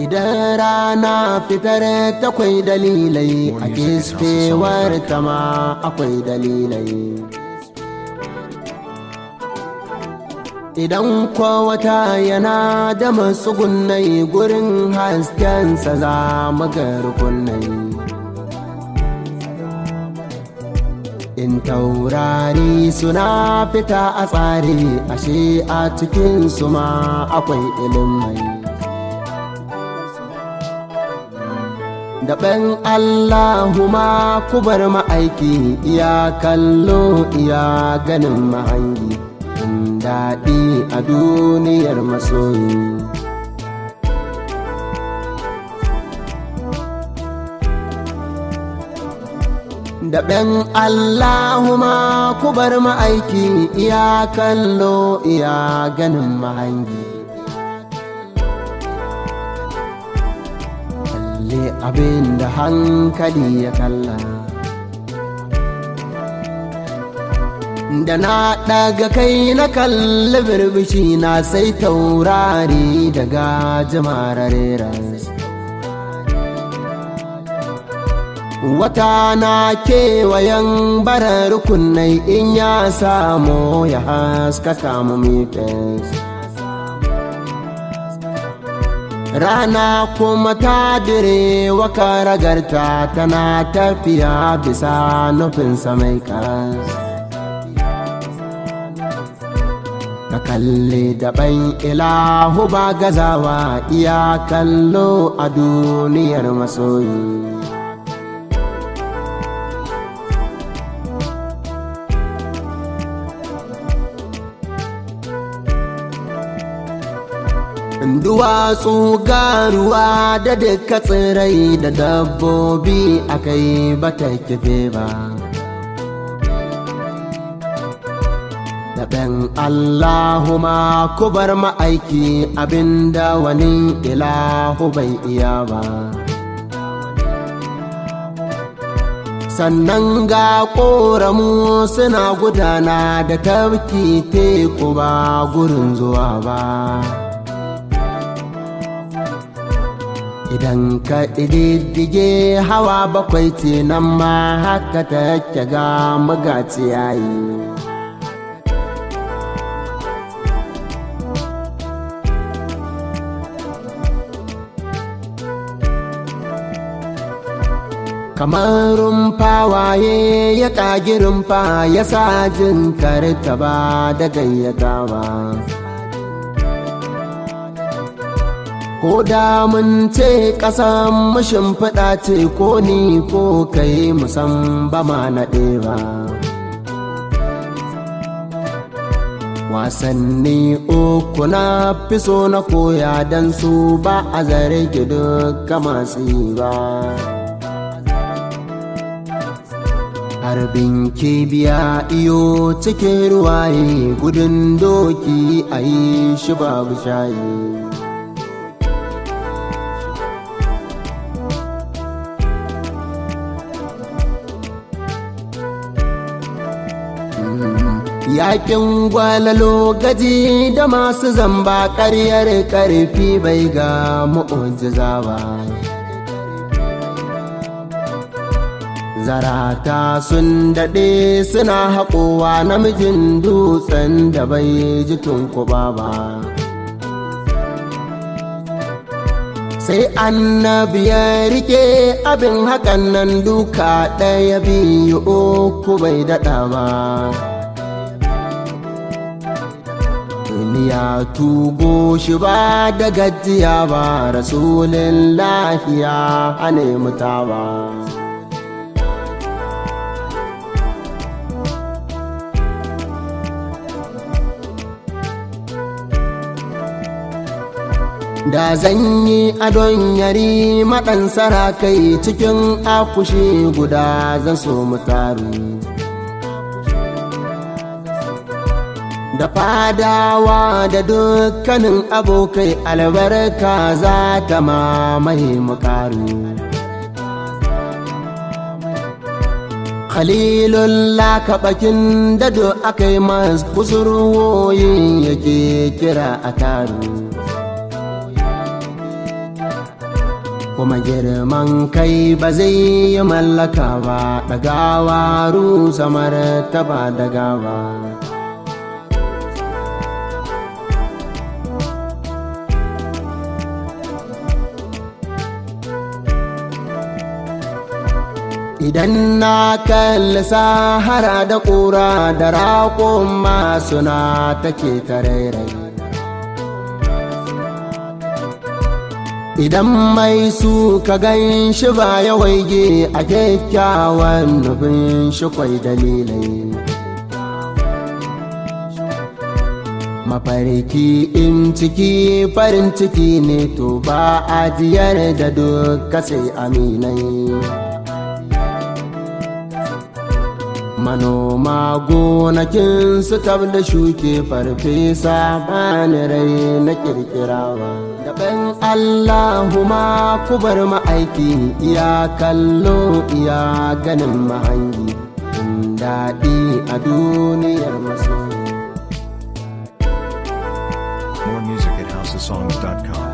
idan rana fitar takwai dalilai a kisfewar ta ma akwai dalilai idan wata yana da matsugunai gurin haskensa za mu ga rukunai in taurari suna fita a tsari ashe a cikin su ma akwai ilimai daɓen allahuma kubar ma'aiki iya kallo iya ganin mahangi daɗi a duniyar masoyi daɓen allahuma kubar ma'aiki iya kallo iya ganin mahangi kalle abin da hankali ya kalla da na ɗaga kai na kalli birbishi na sai taurari daga jimararera wata na kewayen barar rukunai in ya samu ya haskaka mu mifes rana kuma ta dire waka ragarta tana tafiya bisa nufinsa mai karas ka kalli daɓan ilahu ba gazawa iya kallo a duniyar masoyi duwatsu garuwa da duka tsirai da dabbobi akai bata kife ba daɓen Allahuma kubar ma'aiki abinda wani ilahu bai iya ba. Sannan ga ƙoramu suna gudana da tafki teku ba gurin zuwa ba. Idan ka ɗididdige hawa bakwai ce nan ma haka ta ga magaci yayi. kamar rumfa waye ya ƙagi rumfa ya sa jin karta ba da gayyata ba ko da mun ce ƙasan mashin faɗa ce ko ni ko kai musan ba ma naɗe ba wasanni uku na fi so na koya don su ba a zare duka masu yi ba harbin kibiya iyo cikin ruwaye gudun doki a yi shi babu shayi Yakin gwalalo gaji da masu zamba ƙaryar ƙarfi bai ga mu'ujiza ba. Zarata sun daɗe suna haƙowa namijin dutsen da bai ji tunkuba ba. Sai annabi ya rike abin hakan nan duka ɗaya biyu uku bai daɗa ba. duniya tugo shi ba da gajiya ba rasulun lafiya a nemi ta ba da zan yi adon yari maɗan sarakai cikin akushi guda zan so mu taru da fadawa da dukkanin abokai albarka za ta mamaye mukaru khalilullah kaɓakin dado aka yi masu kusurwoyin yake kira a taru kuma girman kai ba zai yi mallaka ba ɗagawa rusa martaba da gawa idan na kalli sahara da ƙura da raƙon masu na take tarairai idan mai su ka gan shi ba ya waige a kyakkyawan nufin shi kwai dalilai mafarki in ciki farin ciki ne to ba ajiyar da duka sai aminai manoma gonakin su da shuke farfesa bani rai na kirkirawa daban allahuma kubar ma'aiki iya kallo iya ganin mahangi daɗi a duniyar maso More music at houseofsongs.com.